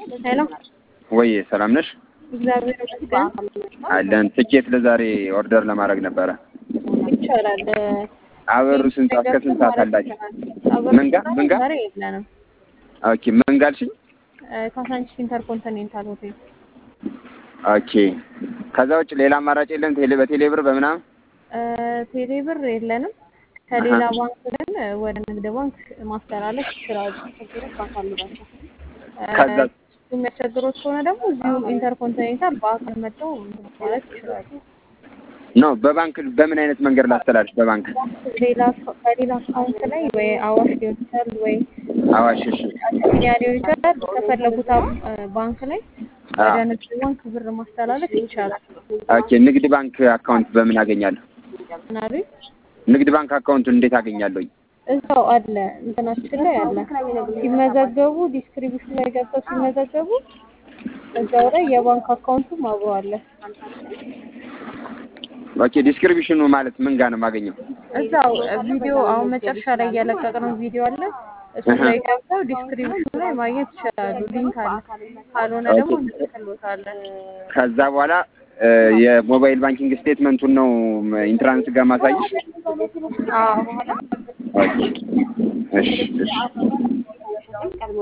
ሄሎ ወይ ሰላም ነሽ? እግዚአብሔር ይመስገን አለን። ትኬት ለዛሬ ኦርደር ለማድረግ ነበረ። ይቻላል። አበሩ ስንት ሰዓት እስከ ስንት ሰዓት አላችሁ? ምን ጋ ምን ጋ? ዛሬ የለንም። ኦኬ ምን ጋልሽኝ? ካሳንቺስ ኢንተርኮንቲኔንታል ሆቴል ኦኬ ከዛ ውጭ ሌላ አማራጭ የለም? ቴሌ በቴሌ ብር በምናምን ቴሌ ብር የለንም። ከሌላ ባንክ ግን ወደ ንግድ ባንክ ማስተላለፍ ይችላሉ። ችግሮች ካሉባቸው ከዛ የሚያስቸግሮት ከሆነ ደግሞ እዚሁ ኢንተርኮንቲኔንታል በአካል መጥተው ማለት ይችላሉ። ኖ በባንክ በምን አይነት መንገድ ላስተላልፍ? በባንክ ሌላ ከሌላ አካውንት ላይ ወይ አዋሽ ሊሆን ይችላል ወይ አዋሽ። እሺ አቢሲኒያ ሊሆን ይችላል። ከፈለጉት ባንክ ላይ ወደ ንግድ ባንክ ብር ማስተላለፍ ይቻላል። ኦኬ ንግድ ባንክ አካውንት በምን አገኛለሁ? ምናሉ ንግድ ባንክ አካውንቱን እንዴት አገኛለሁኝ? እዛው አለ እንትናችን ላይ አለ። ሲመዘገቡ ዲስክሪፕሽን ላይ ገብተው ሲመዘገቡ እዛው ላይ የባንክ አካውንቱም አብሮ አለ። ኦኬ ዲስክሪፕሽኑ ማለት ምን ጋር ነው የማገኘው? እዛው ቪዲዮ አሁን መጨረሻ ላይ እያለቀቅነው ቪዲዮ አለ። እሱ ላይ ገብተው ዲስክሪፕሽኑ ላይ ማግኘት ይችላሉ። ሊንክ አለ። ካልሆነ ደግሞ እንልክልዎታለን። ከዛ በኋላ የሞባይል ባንኪንግ ስቴትመንቱን ነው ኢንትራንስ ጋር ማሳይሽ? አዎ ኦኬ እሺ እሺ